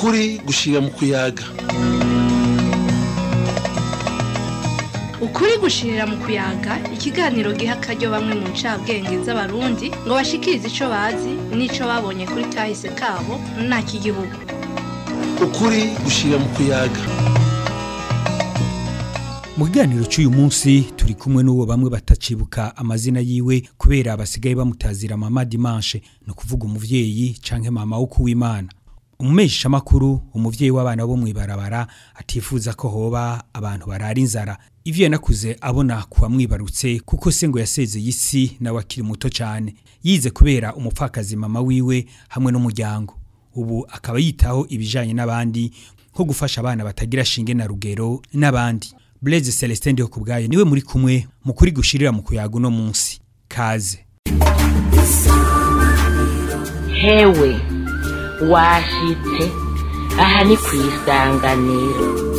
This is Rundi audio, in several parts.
ukuri gushira mu kuyaga ukuri gushirira mu kuyaga ikiganiro giha akaryo bamwe mu ncabwenge z'abarundi ngo bashikirize ico bazi n'ico babonye kuri kahise kabo nta kigihugu ukuri gushira mu kuyaga mu kiganiro cy'uyu munsi turi kumwe n'uwo bamwe batacibuka amazina yiwe kubera basigaye bamutazira mama dimanche ni ukuvuga umuvyeyi canke mama wo kuwimana umumesha makuru umuvyeyi w'abana bo mwibarabara atifuza ko hoba abantu barara inzara ivyo yanakuze abona kuwa mwibarutse kuko se ngo yasezeye isi nawe akiri muto cyane yize kubera umupfakazi mama wiwe hamwe n'umuryango ubu akaba yitaho ibijanye n'abandi nko gufasha abana batagira shinge na rugero n'abandi Blaise Celestin ndiho kubgaye niwe muri kumwe mu kuri gushirira mu kuyaga uno munsi kaze hewe washitse aha ni ku isanganiro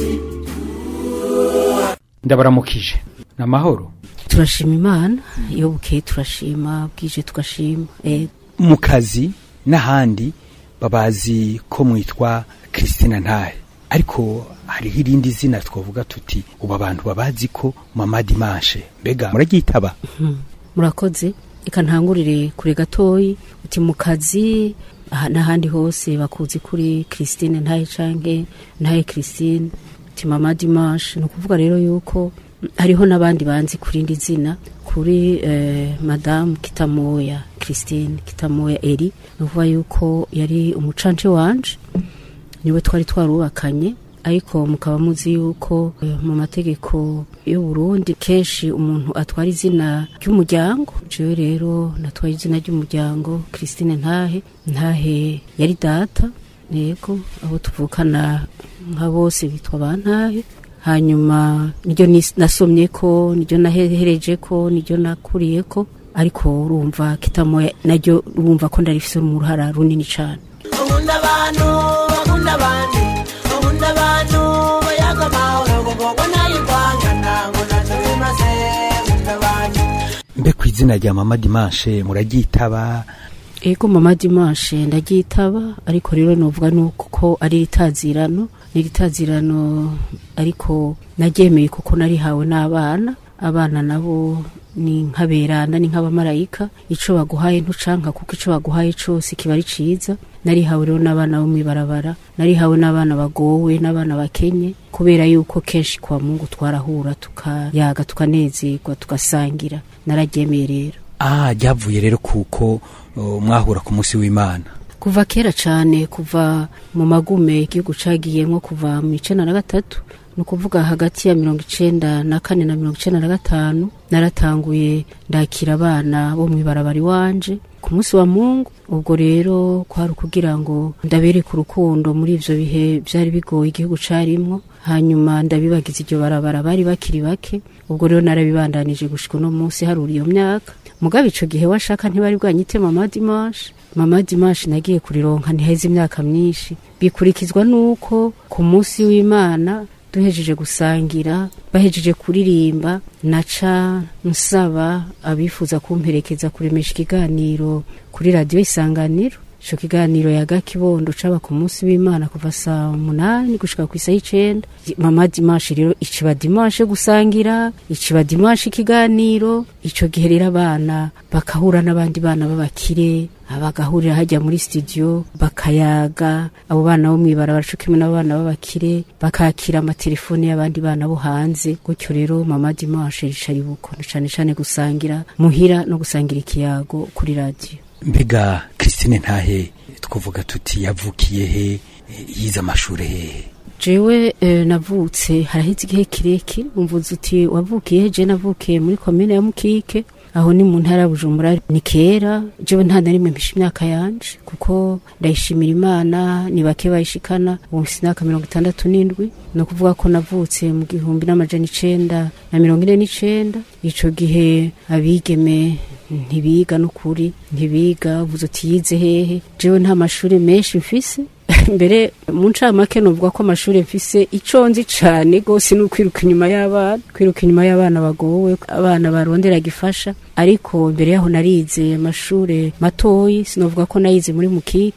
ndabaramukije namahoro turashima imana iyo bukeye turashima bwije tugashima eh, mu kazi n'ahandi babazi ko mwitwa Christina Ntahe ariko hariho irindi zina twavuga tuti ubu abantu babazi ko mama dimanche mbega muraryitaba murakoze reka ntangurire kure gatoyi uti mu kazi aha n'ahandi hose bakuzi kuri christine ntaye canke ntaye christine uti mama dimanche ni ukuvuga rero yuko hariho n'abandi banzi kuri indi zina kuri eh, madamu kitamoya christine kitamoya eri ni ukuvuga yuko yari umucance wanje niwe twari twarubakanye ariko mukaba muzi yuko eh, mu mategeko y'u Burundi kenshi umuntu atwara izina ry'umuryango jewe rero natwaye izina ry'umuryango Christine Ntahe Ntahe yari data yego abo tuvukana nka bose bitwa ba Ntahe hanyuma niryo nis- nasomye ko niryo nahereje ko niryo nakuriye ko ariko urumva kitamoya naryo urumva ko ndarifise mu ruhara runini cane ukunda abantu bakunda abandi ukunda abantu bayaga amahoro kuko nayo kwangana ngo ntacyo bimaze ukunda abantu mbe ku izina rya mama dimanche muraryitaba ego mama dimanche ndaryitaba ariko rero novuga nuko ko ari ritazirano ni ritazirano ariko naryemeye kuko narihawe n'abana abana nabo ni nk'aberana ni nk'abamarayika ico baguhaye ntucanka kuko ico baguhaye cose kiba ari ciza narihawe rero n'abana bo mwibarabara narihawe n'abana bagowe n'abana bakenye kubera yuko kenshi kwa mungu twarahura tukayaga tukanezerwa tugasangira nararyemeye rero ah ryavuye rero kuko uh, mwahura ku munsi w'imana kuva kera cyane kuva mu magume igihugu cagiyemwo kuva mu icenda na gatatu ni ukuvuga hagati ya mirongo icenda na kane na mirongo icenda na gatanu naratanguye ndakira abana bo mwibarabara iwanje ku munsi wa mungu ubwo rero kwari ukugira ngo ndabereke urukundo muri ivyo bihe vyari bigoye igihugu carimwo hanyuma ndabibagiza iryo barabara bari bakiri bake ubwo rero narabibandanije gushika uno munsi harura iyo myaka mugabe ico gihe washaka ntibari bwanyite mama dimanche mama dimanche nagiye kurironka ntiheze imyaka myinshi bikurikizwa nuko ku munsi w'imana duhejeje gusangira bahejeje kuririmba naca nsaba abifuza kumperekeza kuremesha ikiganiro kuri radiyo isanganiro ico kiganiro yaga kibondo caba ku munsi w'imana kuva saa munani gushika ku isaha icenda mama dimanche rero iciba dimanche gusangira iciba dimanche ikiganiro ico gihe rero abana bakahura n'abandi bana b'abakire bagahurira hajya muri studio bakayaga abo bana bo mwibarabara co kimwe n'abana b'abakire bakakira amatelefone y'abandi bana bo hanze gutyo rero mama dimanche rica ribuko cane cane gusangira muhira no gusangira ikiyago kuri radiyo mbega Christine Ntahe twavuga tuti yavukiye he eh, yize amashure hehe jewe eh, navutse haraheze igihe kirekire umvuze uti wavukiye je navukiye muri komine ya mukike aho ni mu ntara ya bujumbura ni kera jewe nta na rimwe mpisha imyaka yanje kuko ndayishimira imana ni bake bayishikana ubu mfise imyaka mirongo itandatu n'indwi ni ukuvuga ko navutse mu gihumbi n'amajana icenda na mirongo ine n'icenda ico gihe abigeme ntibiga n'ukuri ntibiga uvuze uti yize hehe jewe nta mashuri menshi mfise mbere mu ncamake novuga ko amashuri mfise ico nzi cane gose ni ukwiruka inyuma y'abana kwiruka inyuma y'abana bagowe abana barondera gifasha ariko mbere yaho narize amashure matoyi sinovuga ko nayize muri mukike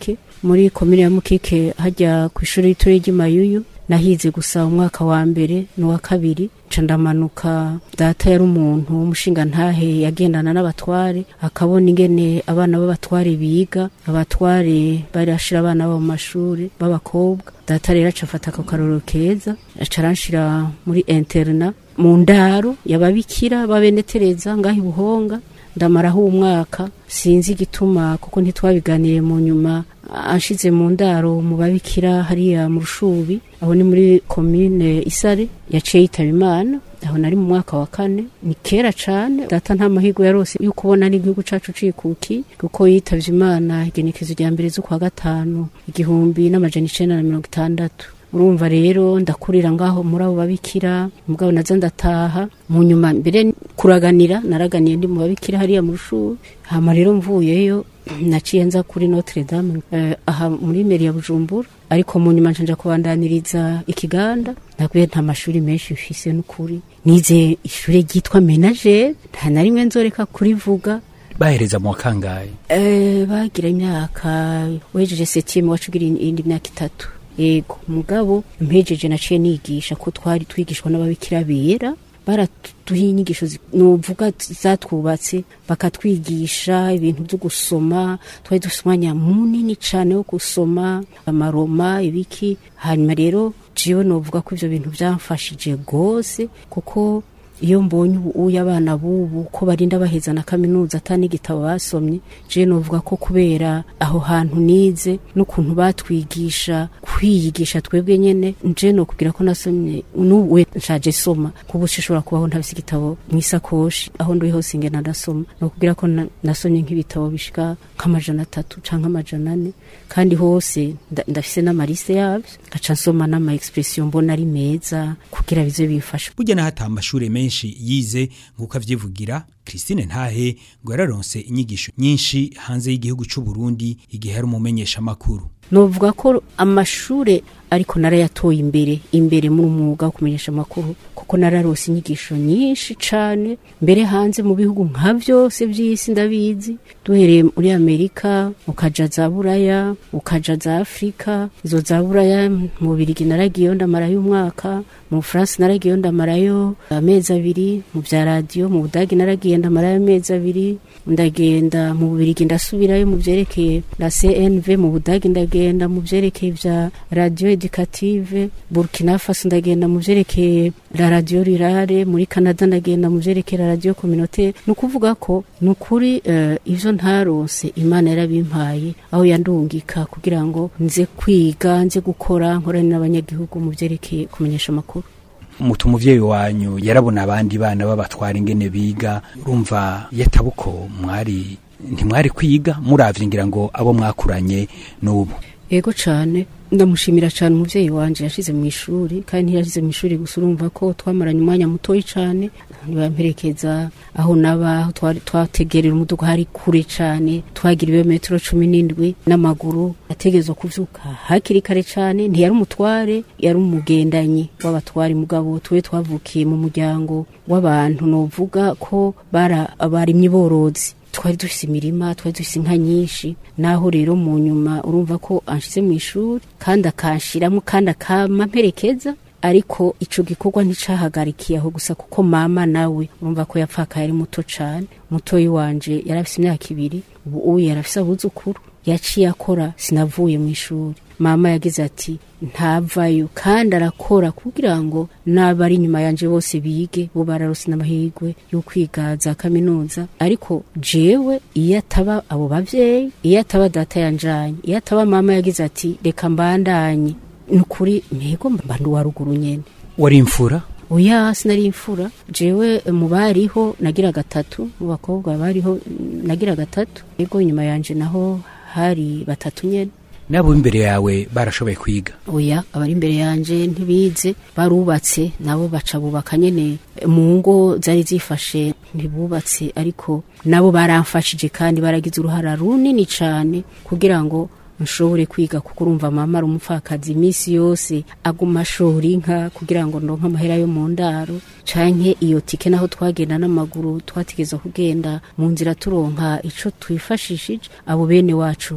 muri komine ya mukike hajya ku ishuri ritoya ry'imayuyu nahize gusa umwaka wa mbere n'uwa kabiri nca ndamanuka data yari umuntu w'umushinga ntahe yagendana n'abatware akabona ingene abana b'abatware biga abatware barashira abana babo mu mashuri b'abakobwa data rero aca afata ako karorero keza aca aranshira muri interna mu ndaro yababikira babenetereza ngaho ibuhonga ndamaraho umwaka sinzi igituma kuko ntitwabiganiye mu nyuma anshize mu ndaro mu babikira hariya mu rushubi aho ni muri komine isare yaciye yitaba imana aho nari mu mwaka wa kane ni kera cane data nta mahirwe yarose yo kubona n'igihugu cacu cikuki kuko yitavye imana igenekezo rya mbere z'ukwa gatanu igihumbi n'amajana icenda na mirongo itandatu urumva rero ndakurira ngaho muri abo babikira mugabo naza ndataha mu nyuma mbere kuraganira naraganiye ndi mu babikira hariya mu rushuri hama rero mvuyeyo naciye nza kuri Notre Dame eh, aha muri meri ya Bujumbura ariko mu nyuma nshanja kubandaniriza ikiganda nabwiye nta mashuri menshi mfise n'ukuri nize ishuri ryitwa Menagere nta na rimwe nzoreka kurivuga bahereza mu wakangaye Eh, bagira imyaka wejeje septième wacugira indi myaka itatu yego mugabo mpejeje naciye nigisha ko twari twigishwa n'ababikira bera baratuha inyigisho zi- nuvuga zatwubatse bakatwigisha ibintu byo gusoma twari dufite umwanya munini cyane wo gusoma amaroma ibiki hanyuma rero jewe novuga ko ivyo bintu byamfashije gose kuko iyo mbonye ubuye abana bubu ko barinda baheza na kaminuza ata n'igitabo basomye je novuga ko kubera aho hantu nize n'ukuntu batwigisha kwiyigisha twebwe nyene nje nokubwira ko nasomye n'uwe nshaje soma kubu shishobora kubaho ntabise igitabo mw'isakoshi aho ndi hose ngena ndasoma nokubwira ko na- nasomye nk'ibitabo bishika nk'amajana atatu canke amajana ane kandi hose nda- ndafise n'amarise yavyo ngaca nsoma n'ama expression mbona ari meza kugira bize bimfasha burya naho ata amashure menshi yize nk'uko avyivugira christine ntahe ngo yararonse inyigisho nyinshi hanze y'igihugu c'u burundi igihe yari umumenyesha amakuru novuga ko amashure ariko narayatoye imbere imbere mu mwuga wo kumenyesha amakuru kuko nararose inyigisho nyinshi cane mbere hanze mu bihugu nka vyose vy'isi ndabizi duhereye muri amerika ukaja za buraya ukaja za afurika izo za buraya mu birigi naragiyeyo ndamarayo umwaka mu bufaransa naragiyeyo ndamarayo amezi abiri mu vya radiyo mu budagi naragiye ndamarayo amezi abiri ndagenda mu bubirigi ndasubirayo mu vyerekeye la cnv mu budagi ndagenda mu vyerekeye vya radio educative burkina faso ndagenda mu vyerekeye la radio rurale muri canada ndagenda mu vyerekeye la radio communautaire ni ukuvuga ko ni ukuri eh, ivyo ntaronse imana yarabimpaye aho yandungika kugira ngo nze kwiga nze gukora nkorane n'abanyagihugu mu vyerekeye kumenyesha amakuru mutu umuvyeyi wanyu yarabona abandi bana babatwara ingene biga urumva yatabuko mwari ntimwari kwiga muravye ngira ngo abo mwakuranye n'ubu ego cane ndamushimira cane umuvyeyi wanje yashize mu ishuri kandi ntiyashize mu ishuri gusa urumva ko twamaranye umwanya mutoyi cane ntibamperekeza aho naba aho twari- twategerera umuduga hari kure cane twagira ibirometero cumi n'indwi n'amaguru ategerezwa kuvyuka hakiri kare cane ntiyari umutware yari umugendanyi w'abatware mugabo tuwe twavukiye mu muryango w'abantu novuga ko bara abarimyi borozi twari dufise imirima twari dufise inka nyinshi naho rero mu nyuma urumva ko anshize mu ishuri kandi akanshiramwo kandi akama mperekeza ariko ico gikorwa nticahagarikiye aho gusa kuko mama nawe urumva ko yapfakaye ari muto cane mutoyi wanje yari afise imyaka ibiri ubu uyu yari afise abuzukuru yaciye akora sinavuye mu ishuri mama yagize ati ntavayo kandi arakora kugira ngo n'abari inyuma yanje bose bige bo bararose n'amahirwe yo kwiga za kaminuza ariko jewe iyo ataba abo bavyeyi iyo ataba data yanjanye iyo ataba mama yagize ati reka mbandanye ni ukuri mpego mba ndi uwa ruguru nyene wari imfura oya sinari imfura jewe mu bariho nagira gatatu mu bakobwa bariho mm, nagira gatatu ego inyuma yanje naho hari batatu nyene nabo imbere yawe barashoboye kwiga oya abari imbere yanje ntibize barubatse nabo baca bubaka nyene mu ngo zari zifashe ntibubatse ariko nabo baramfashije kandi baragize uruhara runini cane kugira ngo nshobore kwiga kuko urumva mama ari umupfakazi iminsi yose aguma ashora inka kugira ngo ndonke amahera yo mu ndaro canke iyo tike naho twagenda n'amaguru twategeza kugenda mu nzira turonka ico twifashishije abo bene wacu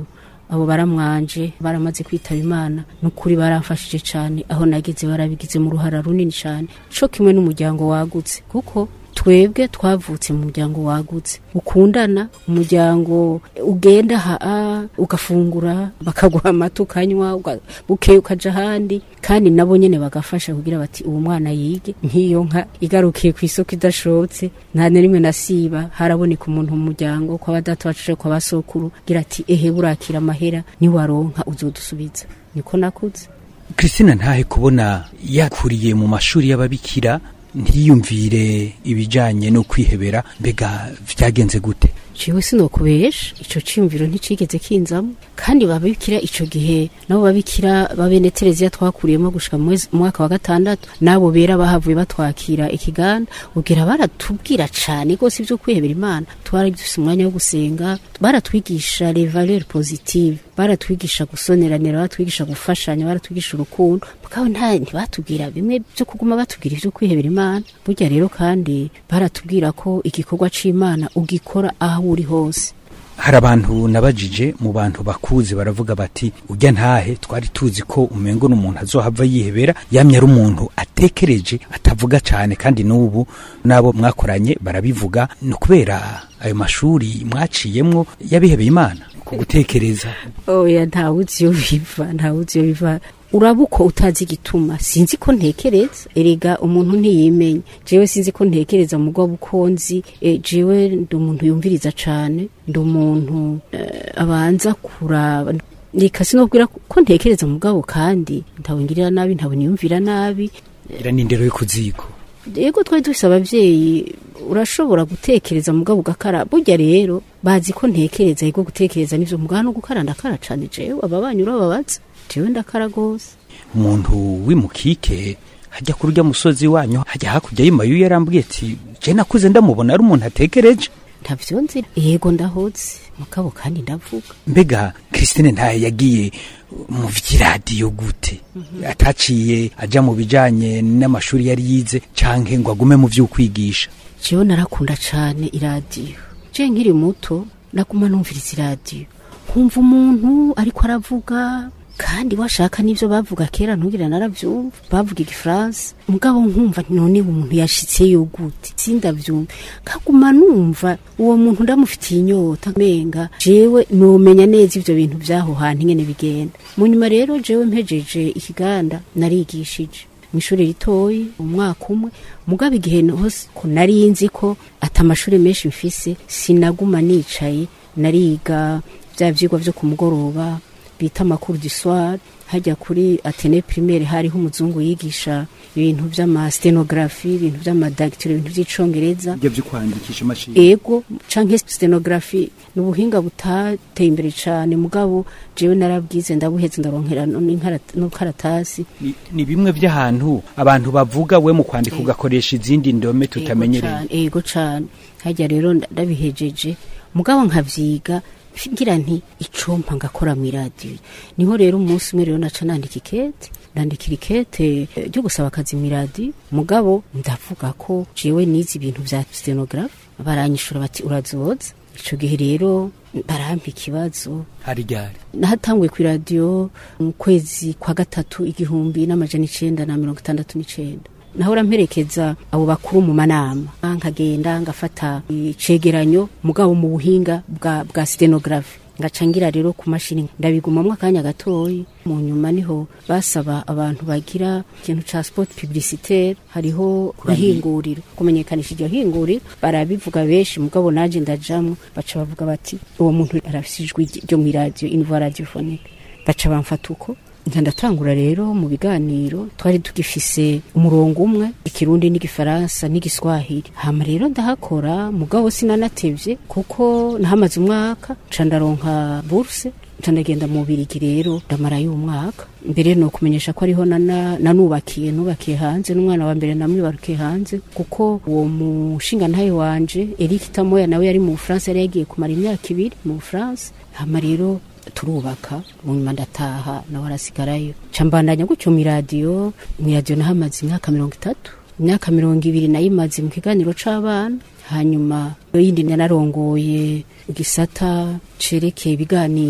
abo baramwanje baramaze kwitaba imana n'ukuri baramfashije cyane aho nageze barabigize mu ruhara runini cyane co kimwe n'umuryango wagutse kuko twebwe twavutse mu muryango wagutse ukundana umuryango ugenda haa ugafungura bakaguha amata ukanywa uga- bukeye ukaja ahandi kandi nabo nyene bagafasha kugira bati uwo mwana yige nk'iyo nka igarukiye ku isoko idashobotse nta na rimwe nasiba haraboneka umuntu mu muryango kwa badata bacu kwa basokuru gira ati ehe burakira amahera niwaronka uzodusubiza niko nakuze christine ntahe kubona yakuriye mu mashuri y'ababikira ntiyumvire ibijanye no kwihebera mbega vyagenze gute ciwe sinokubesha ico ciyumviro nticigeze kinzamo kandi babikira ico gihe nabo babikira babene tereziya twakuriyemo gushika mu mwezi- mu mwaka wa gatandatu nabo bera bahavuye batwakira ikiganda ubwira baratubwira cane rwose ivyo kwihebera imana twari dufise umwanya wo gusenga baratwigisha les valeurs positives baratwigisha gusoneranira baratwigisha gufashanya baratwigisha urukundo mugabo nta ntibatubwira bimwe byo kuguma batubwira ivyo kwihebera imana burya rero kandi baratubwira ko igikorwa c'imana ugikora aho uri hose hari abantu nabajije mu bantu bakuzi baravuga bati ujya ntahe twari tuzi ko umengo n'umuntu azohava yihebera yamye ari umuntu atekereje atavuga cyane kandi n'ubu n'abo mwakoranye barabivuga ni ukubera ayo mashuri mwaciyemwo yabihebeye imana ku gutekereza oya ntawuzi iyo biva ntawuzi iyo biva uraba uko utazi igituma sinzi ko ntekereza erega umuntu ntiyimenya jewe sinzi ko ntekereza mugabo uko nzi e, jewe ndi umuntu yumviriza cane ndi umuntu eh, abanza kuraba reka sinobwira ko ntekereza mugabo kandi ntawe ngirira nabi ntawe niyumvira nabi ira n'indero yo ku ziko yego twari dufise abavyeyi urashobora gutekereza mugabo ugakara burya rero bazi ko ntekereza yego gutekereza nivyo mugabo no gukara ndakara cane jewe ababanyi urababaza jewe ndakara gose umuntu w'imukike hajya kuri urya musozi wanyu hajya hakurya y'imayu yarambwiye ati je nakuze ndamubona ari umuntu atekereje ntavyo nzira yego ndahoze mugabo kandi ndavuga mbega christine ntaye yagiye mu vy'iradiyo gute ataciye aja mu bijanye n'amashuri yari yize canke ngo agume mu vy'ukwigisha jewe narakunda cane iradiyo je nkiri muto naguma numviriza iradiyo nkumva umuntu ariko aravuga kandi washaka n'ivyo bavuga kera ntugira naravyumva bavuga igifaransa mugabo nkumva none umuntu yashitseyo gute sindavyumva kaguma numva uwo muntu ndamufitiye inyota menga jewe nomenya neza ivyo bintu vyaho hantu ingene bigenda mu nyuma rero jewe mpejeje ikiganda narigishije mw'ishuri ritoyi umwaka umwe mugabo igihe hose ko nari nzi ko ata amashuri menshi mfise sinaguma nicaye nariga vya vyigwa vyo ku mugoroba bita amakuru du soir hajya kuri atene primaire hariho umuzungu yigisha ibintu vy'amastenography ibintu vy'amadagitiro ibintu vy'icongereza ibyo vyo kwandikisha imashini ego canke stenography ni ubuhinga butateye imbere cane mugabo jewe narabwize ndabuheze ndaronkera n'inkara- n'ukaratasi ni, ni bimwe vy'ahantu abantu bavuga we mu kwandika ugakoresha izindi ndome tutamenyereye Ego cane, ego cane hajya rero nda- ndabihejeje mugabo nkavyiga ngira nti icompa ngakora mu iradiyo niho rero umunsi umwe rero naca nandika ikete ndandikira ikete eh, ryo gusaba akazi mu iradiyo mugabo ndavuga ko jewe nize ibintu vya stenographe baranyishura bati urazoza ico gihe rero barampa ikibazo hari ryari nahatanguye ku iradiyo mu kwezi kwa gatatu igihumbi n'amajana icenda na mirongo itandatu n'icenda nahora mperekeza abo bakuru mu manama nkagenda ngafata icegeranyo mugabo mu buhinga bwa, bwa stenographe ngaca ngira rero ku mashini ndabigumamwo akanya gatoyi mu nyuma niho basaba abantu bagira ikintu ca sport publicitaire hariho ihinguriro kumenyekanisha iryo hinguriro barabivuga benshi mugabo naje ndajamwo baca bavuga bati uwo muntu arafise ijwi ryo mw'iradiyo invoix radiophonique baca bamfata uko nca ndatangura rero mu biganiro twari tugifise umurongo umwe ikirundi n'igifaransa n'igiswahili hama rero ndahakora mugabo sinanatevye kuko nahamaze umwaka nca ndaronka burse nca ndagenda mu birigi rero ndamarayo umwaka mbere no kumenyesha ko ariho nana- nanubakiye nubakiye hanze n'umwana wa mbere namwibarukiye hanze kuko uwo mushinga ntaye wanje Eric Tamoya nawe yari mu Bufaransa yari yagiye kumara imyaka ibiri mu Bufaransa hama rero turubaka mu nyuma ndataha nawe arasigarayo ca mbandanya gutyo mu iradiyo mu iradiyo nahamaze imyaka mirongo itatu imyaka mirongo ibiri nayimaze mu kiganiro c'abana hanyuma yindi nanarongoye igisata cerekeye ibiganiro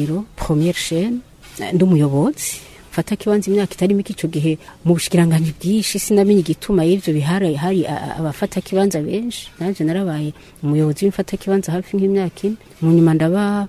première chaîne eh, ndi umuyobozi mfata kibanza imyaka itari mike ico gihe mu bushikiranganji bwinshi sinamenye igituma y'ivyo bihari hari a- a- abafata kibanza benshi nanje narabaye umuyobozi w'imfata kibanza hafi nk'imyaka ine mu nyuma ndaba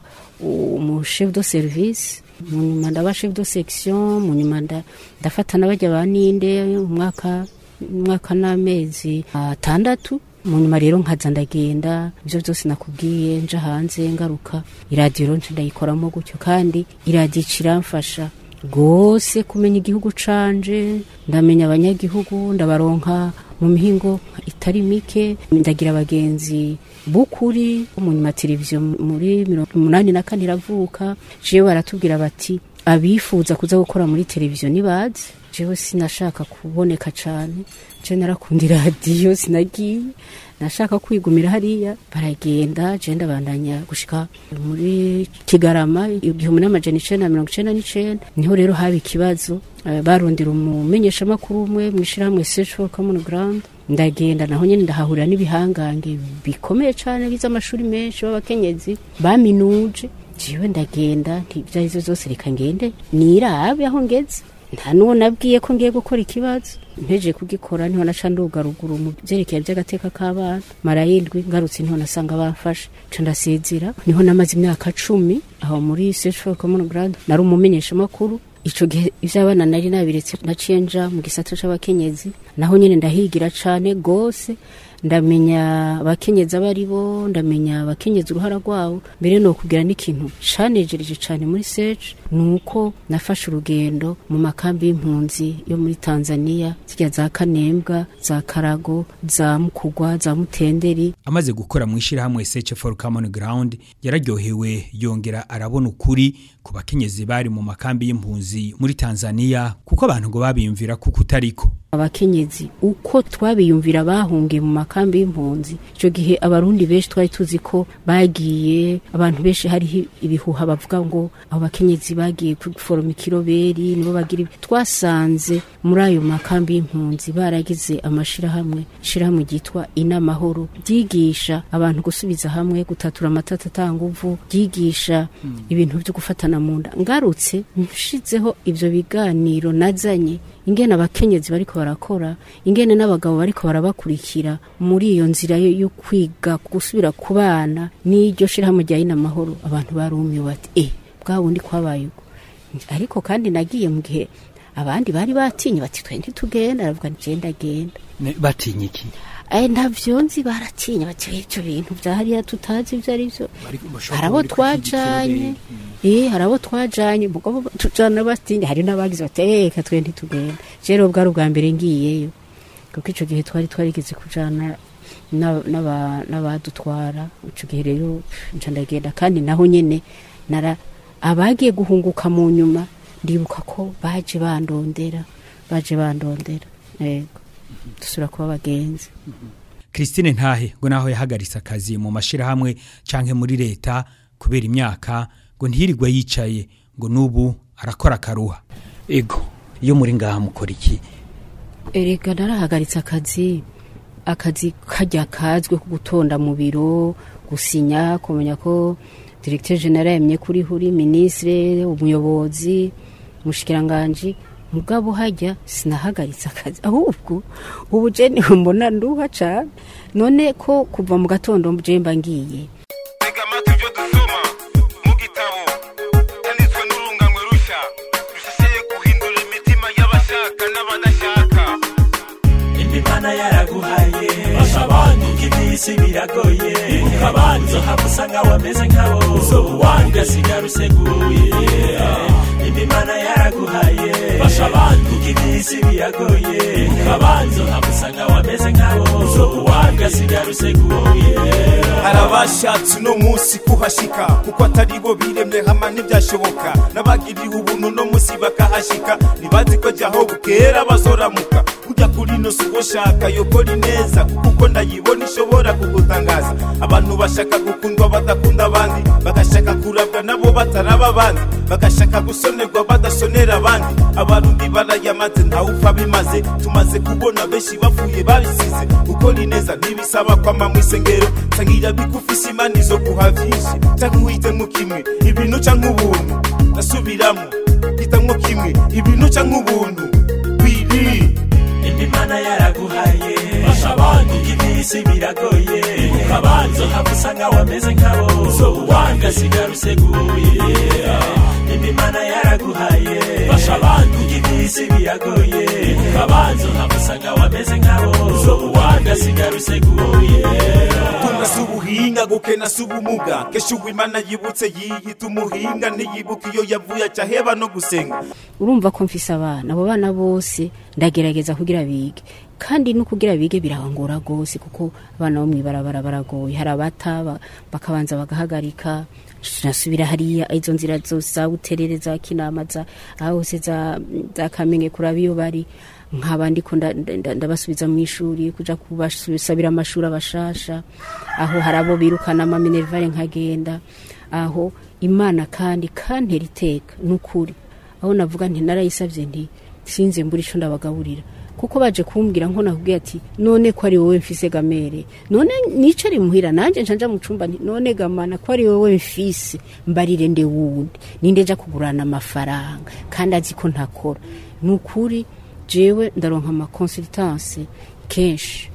umu chef de service mu nyuma ndaba chef de section mu nyuma nda- ndafata n'abajya ba ninde umwaka umwaka n'amezi atandatu mu nyuma rero nkaza ndagenda ibyo byose nakubwiye nja hanze ngaruka iradiyo nje ndayikoramo gutyo kandi iradiyo iramfasha rwose kumenya igihugu canje ndamenya abanyagihugu ndabaronka mu mihingo itari mike ndagira abagenzi bukuri mu nyuma televiziyo muri mirongo umunani na kane iravuka jewe baratubwira bati abifuza kuza gukora muri televiziyo nibaze jewe sinashaka kuboneka cane je narakunda iradiyo sinagiye nashaka kwigumira hariya baragenda je ndabandanya gushika muri kigarama igihumbi n'amajana icenda na mirongo icenda n'icenda niho rero haba ikibazo eh, barondera umumenyeshamakuru umwe mw'ishirahamwe search for common ground ndagenda naho nyene ndahahurira n'ibihangange bikomeye cane bize amashuri menshi b'abakenyezi baminuje jewe ndagenda nti ivyo arivyo vyose reka ngende nirabe aho ngeze nta n'uwo nabwiye ko ngiye gukora ikibazo mpeje kugikora niho naca nduga ruguru mu vyerekeye vy'agateka k'abana mara yindwi ngarutse niho nasanga bamfashe ca ndasezera niho namaze imyaka cumi aho muri search for common ground nari umumenyeshamakuru ico gihe ivy'abana nari nabiretse naciye nja mu gisata c'abakenyezi naho nyene ndahigira cane gose ndamenya abakenyezi abo ari bo ndamenya abakenyezi uruhara rwabo mbere no kugira n'ikintu canejereje cane muri search ni uko nafashe urugendo mu makambi y'impunzi yo muri tanzania zirya za kanembwa za karago za mukugwa za mutenderi amaze gukora mu ishyirahamwe search for common ground yararyohewe yongera arabona ukuri ku bakenyezi bari mu makambi y'impunzi muri tanzania kuko abantu ngo babiyumvira kuko utariko abakenyezi uko twabiyumvira bahungiye mu makambi y'impunzi icyo gihe abarundi benshi twari tuzi ko bagiye abantu benshi hariho ibihuha bavuga ngo abo bakenyezi bagiye guforoma ikiroberi nibo bagira ibi twasanze muri ayo makambi y'impunzi baragize amashirahamwe ishirahamwe ryitwa inamahoro ryigisha abantu gusubiza hamwe gutatura amatata atanguvu ryigisha ibintu byo gufatana mu nda ngarutse nshizeho ivyo biganiro nazanye ingene abakenyezi bariko barakora ingene n'abagabo bariko barabakurikira muri iyo nzira yo yo kwiga gusubira ku bana n'iryo shirahamwe rya inamahoro abantu barumiwe bati eh bwa bundi kwabaye uko ariko kandi nagiye mu gihe abandi bari batinye bati twe ntitugenda aravuga nti je ndagenda batinye iki Eh ntavyo nzi baratinya bati ivyo bintu vya hariya tutazi ivyo ari vyo hari abo twajanye eh hari abo twajanye mugabo tujana batinya hari n'abagize bati eh reka twe ntitugenda rero bwari ubwa mbere ngiyeyo kuko ico gihe twari twarigeze kujana n'aba- n'aba- n'abadutwara ico gihe rero nca ndagenda kandi naho nyene nara abagiye guhunguka mu nyuma ndibuka ko baje bandondera baje bandondera yego dusubira kuba abagenzi christine ntahe ngo naho yahagaritse akazi mu mashirahamwe canke muri leta kubera imyaka ngo ntirirwe yicaye ngo n'ubu arakora akaruha ego iyo muri ngaha mukora iki erega narahagaritse akazi akazi kajya kazwe ko gutonda mu biro gusinya kumenya ko directeur general yemye kuri huri ministre umuyobozi mushikiranganje mugabo hajya sinahagaritse akazi ahubwo ubu je niho mbona nduha cane none ko kuva mu gatondo je mba ngiye tega amatwi ibyo dusoma mu gitabo cyanditswe n'urunganwe rushya rushishiye guhindura imitima y'abashaka n'abadashaka imana yaraguhaye fasha abandi iby'isi biragoye ibuka abandi uzohava usanga wameze nkabo uzoba uwandi ugasigara useguye imana yaraguhaye fasha abandi iby'isi biragoye ibuka abandi uzohava usanga wameze nkabo uzoba uwandi ugasigara useguye hari abashatse uno munsi kuhashika kuko atari bo biremye hama ntibyashoboka n'abagiriwe ubuntu uno munsi bakahashika ntibazi ko jyaho bukera bazoramuka kujya kuri ino si ushaka yokora ineza kuko ndayibona ishobora kugutangaza abantu bashaka gukundwa badakunda abandi bagashaka kurabwa nabo bataraba abandi bagashaka gusonerwa badasonera abandi abarundi barayamaze ntawupfa bimaze tumaze kubona benshi bapfuye babisize gukora ineza ntibisaba kwama mu isengero nsangira bigufise imana izo guha vyinshi canke uhitemo kimwe ibintu canke ubuntu ndasubiramo hitamwo kimwe ibintu canke ubuntu biri imana yaraguhaye fasha abandi iby'isi biragoye ukabanza haba usanga wameze nkabo ugasigara useguye imana yaraguhaye fasha abandi iby'isi biragoye ukabanza haba usanga wameze nkabo ugasigara useguye tunga si ubuhinga gukena si ubumuga kesha uwimana yibutse yiyita umuhinga ntiyibuka iyo yavuye aca heba no gusenga urumva ko mfise abana abo bana bose ndagerageza kugira bige kandi no kugira bige birangora rwose kuko abana bo mw'ibarabara baragoye hari abata ba- bakabanza bagahagarika nasubira hariya izo nzira zose za buterere za kinama za aho hose za, za kamenge kuraba iyo bari nkaba ndiko nda- nda- ndabasubiza mu ishuri kuja kubasabira amashuri abashasha aho hari abo birukana amaminerivare nkagenda aho imana kandi kantera iteka n'ukuri aho navuga nti narayisabye nti sinze mbura ico ndabagaburira kuko baje kumbwira nko nakubwiye ati none ko ari wowe mfise gamere none nicare muhira nanje nca nja mu cumba nti none gamana ko ari wowe mfise mbarire nde wundi ninde nja kugurana amafaranga kandi azi ko ntakora ni ukuri jewe ndaronka amakonsultance kenshi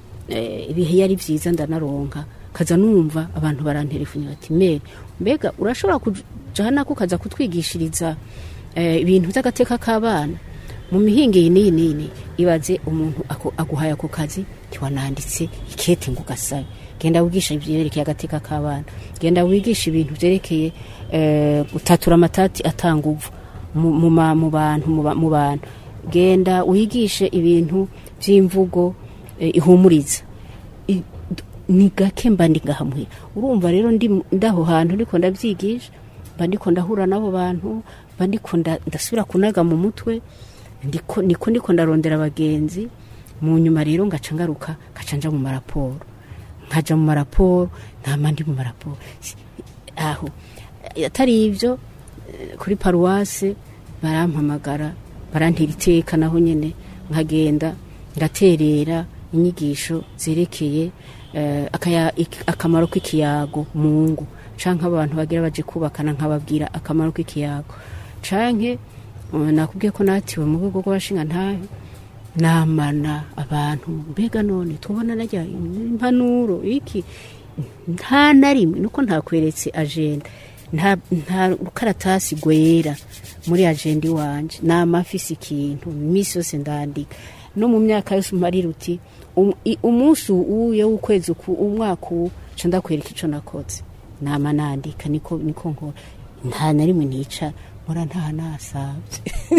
eh, ibihe yari byiza ndanaronka kaza numva abantu barantelefone bati mere mbega urashobora kuja nako kaza kutwigishiriza eh, ibintu by'agateka k'abana mu mihinga iyi n'iyi nini ibaze umuntu ako- aguhaye ako kazi ntiwananditse ikete ngo ugasabe genda wigisha ibyerekeye agateka k'abana genda wigisha ibintu byerekeye eh, gutatura amatati atanga uvu mu- mu ma- mu bantu mu ba- mu bantu genda wigishe ibintu by'imvugo eh, ihumuriza I- d- ni gake mba ndi ngahamuhira urumva rero ndi ndaho hantu ndiko ndabyigisha mba ndiko ndahura n'abo bantu mba ndiko nda- ndasubira kunaga mu mutwe ndiko niko ndiko ndarondera abagenzi mu nyuma rero ngaca ngaruka ngaca nja mu maraporo nkaja mu maraporo ntama ndi mu maraporo Si- aho atari ibyo eh, kuri paruwase barampamagara barantera iteka naho nyene nkagenda ngaterera inyigisho zerekeye eh, akaya- ik- akamaro k'ikiyago mu ngo canke abantu bagira baje kubakana nkababwira akamaro k'ikiyago canke eh, nakubwiye ko natiwe mu rwego rw'abashinga ntahe namana abantu mbega none tubona najya impanuro iki nta na rimwe nuko ntakweretse agenda nta nta rukaratasi gwera muri agenda iwanje nama mfise ikintu iminsi yose ndandika no mu myaka yose umarira uti um- i- umunsi uwuye w'ukwezi uku umwaka uwu ca ndakwereka ico nakoze nama nandika niko niko nkora nta na rimwe nica mura nta nasavye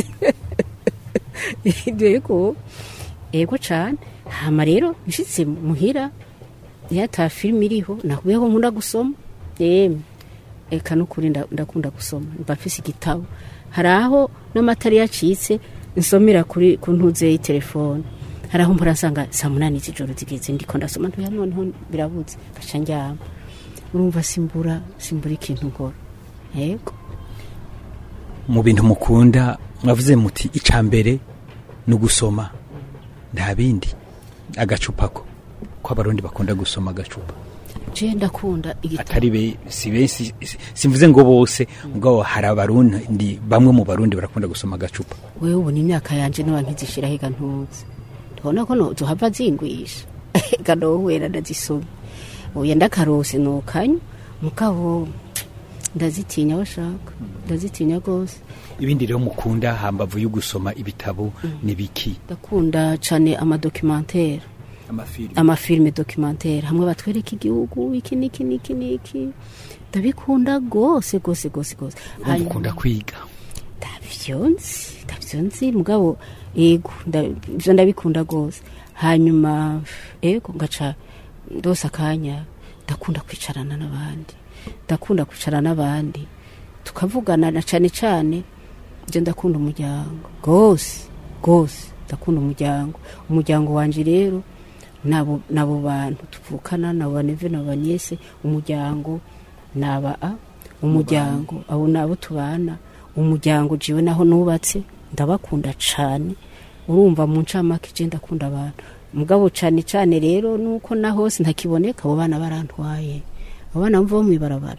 yego yego cane hama rero nshitse muhira iyo ata filime iriho nakubiyeho nkunda gusoma yemwe eka nukuri nda- ndakunda gusoma mba mfise igitabo hari aho n'amatara yacitse nsomera kuri ku ntuze y'itelefone hari aho mpora nsanga saa munani z'ijoro zigeze ndiko ndasoma ntuya noneho birabuze gaca njyama urumva simbura simbura ikintu nkora yego mu bintu mukunda mwavuze muti icya mbere ni ugusoma nta bindi agacupa ko ko abarundi bakunda gusoma agacupa je ndakunda igitabo atari be si benshi si- simvuze ngo bose ubwo hari abarundi bamwe mu barundi barakunda gusoma agacupa wewe ubona imyaka yanje niba nkizishira higa ntuzi ndabona ko no tuhava zingwisha ega nowera ndazisoma oya ndakarose nokanywa mugabo ndazitinya washaka ndazitinya rwose ibindi rero mukunda hambavu yo gusoma ibitabo ni biki ndakunda cane amadocumentare amafilimi amafilime documentaire hamwe batwereka igihugu iki niki niki niki ndabikunda rwose rwose rwose rwose Hanyuma- mukunda kwiga ndavyonzi ndavyonzi mugabo ego nda- ivyo ndabikunda rwose hanyuma ego ngaca ndose akanya ndakunda kwicarana n'abandi ndakunda kwicara n'abandi tukavugana na cane cane je ndakunda umuryango rwose rwose ndakunda umuryango umuryango wanje rero nabo nabo bantu tuvukana nabo baneve nabo banyese umuryango naba a umuryango abo nabo tubana umuryango jiwe naho nubatse ndabakunda cane urumva mu ncamake je ndakunda abantu mugabo cane cane rero nuko na hose ntakiboneka abo bana barantwaye abo bana mva bo mwibarabara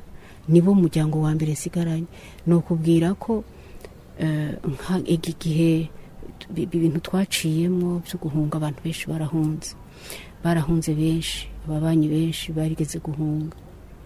nibo muryango wa mbere nsigaranye ni ukubwira ko eh, nka iki gihe bi- ibintu twaciyemo byo guhunga abantu benshi barahunze barahunze benshi ababanyi benshi barigeze guhunga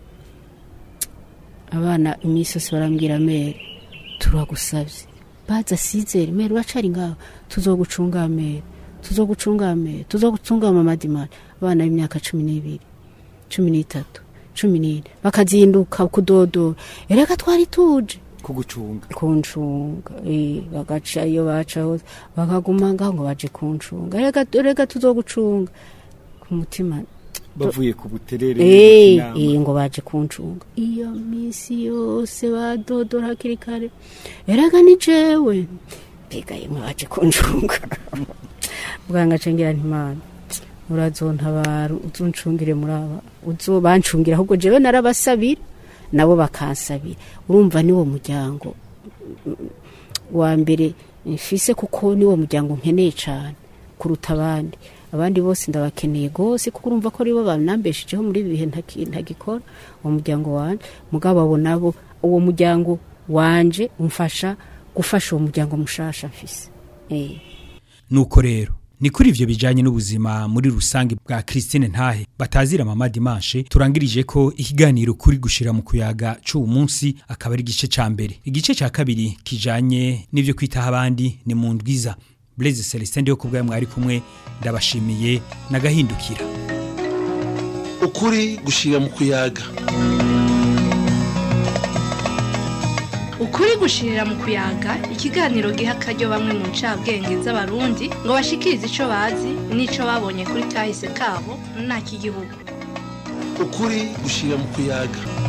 abana iminsi yose barambwira mere turagusabye baza sizere mere bacari ngaho tuzogucunga mere tuzogucunga mere tuzogucunga mamadimari abana b'imyaka cumi n'ibiri cumi n'itatu cumi n'ine bakazinduka kudodora ereka twari tuje kugucunga kuncunga eh, bagaca iyo baca hose bakaguma ngaho ngo baje kuncunga reka reka tuzogucunga ku mutima bavuye ku buterere Eh, inama. eh, ngo baje kuncunga iyo minsi yose badodora hakiri kare erega ni jewe mbega yemwe baje kuncunga bwanga cengira ntimana urazontabara uzoncungire muri aba uzobancungira ahubwo jewe narabasabira nabo bakansabira urumva niwo muryango mm, wa mbere mfise kuko niwo muryango nkeneye cyane kuruta abandi abandi bose ndabakeneye rwose kuko urumva ko aribo banambeshejeho muri ibi bihe ntaki- ntagikora uwo muryango wanje mugabo abo nabo uwo muryango wanje umfasha gufasha uwo muryango mushasha mfise eh. nuko rero ni kuri ivyo bijanye n'ubuzima muri rusange bwa Christine Ntahe batazira mama Dimanche turangirije ko ikiganiro kuri gushira mu kuyaga c'uwo munsi akaba ari igice ca mbere igice ca kabiri kijanye n'ivyo kwitaho abandi ni mu ndwiza Blaise Celestin ndiyo kubwa mwari kumwe ndabashimiye nagahindukira ukuri gushira mu kuyaga ukuri gushirira mu kuyaga ikiganiro giha akaryo bamwe mu ncabwenge z'abarundi ngo bashikirize ico bazi n'ico babonye kuri kahise kabo nta k'igihugu ukuri gushira mu kuyaga